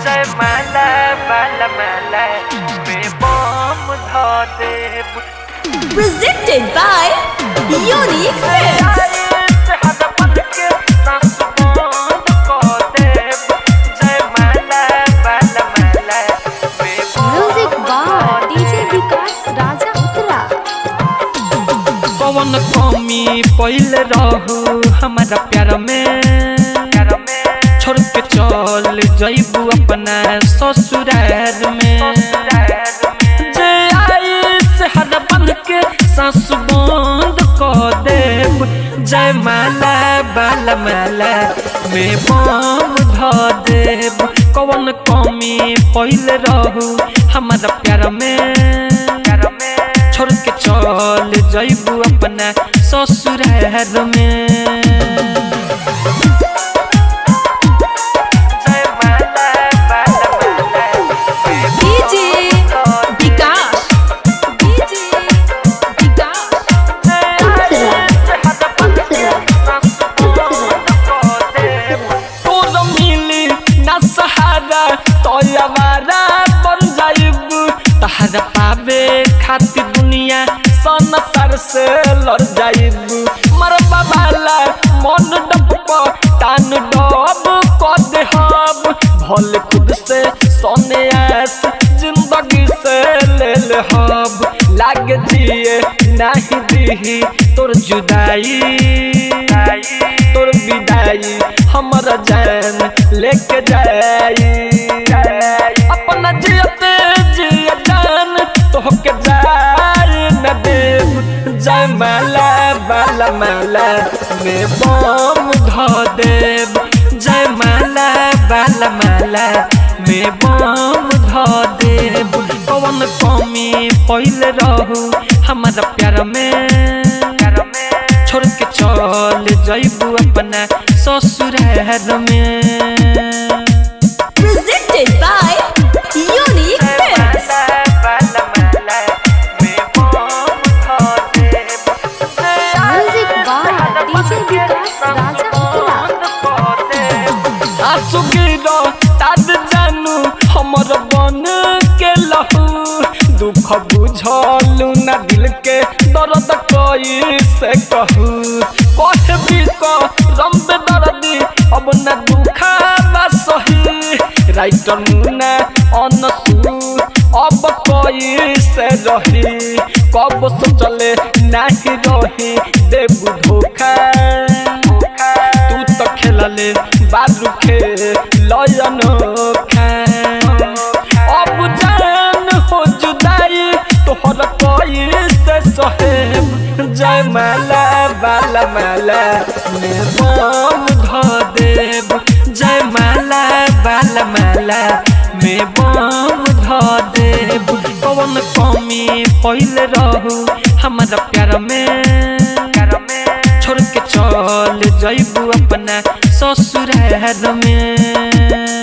जय माला बाला माला में बम ध देब Presented by Unique Films. Music बार डीजे विकास राजा उतरा कौन कमी पहले रहू हमारा प्यार में छोड़ के चल जैबू अपना ससुराल में जे आई से हद बंध के सांस बंद कर देब जय माला बाला माला में बम ध देब कौन कमी पहले रहू हमारा प्यार में छोड़ के चल जैबू अपना ससुराल में जय माला बाला माला DJ विकास DJ विकास तोर मिली ना सहारा तोयवारा बन जाइब तहरा पावे खातिर दुनिया संसार से लड़ जाइब मरबा वाला मन डब टान डब कर दे हम भले खुद से सोने आस जिंदगी से ले ले हम लाग जिए नहीं दी तोर जुदाई तोर विदाई हमारा जान लेके जाई अपना जियते जिया जान तोहके जाए न देव जय माला बाला माला में बम ध देव जय माला बाला माला में बम ध देव कौन कमी पहले रहू हमारा प्यार में छोड़ के चल जैबू अपना ससुराल में Presented by Unique Films. Music बार डीजे विकास राजा उतरा आंसू गिरो ताद जानू हमर बन के लहू दुख बुझलू ना दिल के दर्द कोई से कहू कहे भी को रंब दर्दी अब ना दुखा बा सही राइटर मुना अनसू अब कोई से रही कब सोचले नहीं रही देबू धोखा तू तो खेलले बारू खे लयन खा अब जान हो जुदाई तोहर कोई से सहेब जय माला बाला माला में बम ध देब जय माला बाला माला में बम ध देब कौन कमी पहले रहू हमारा प्यार में छोड़ के चल जैबू अपना ससुराल में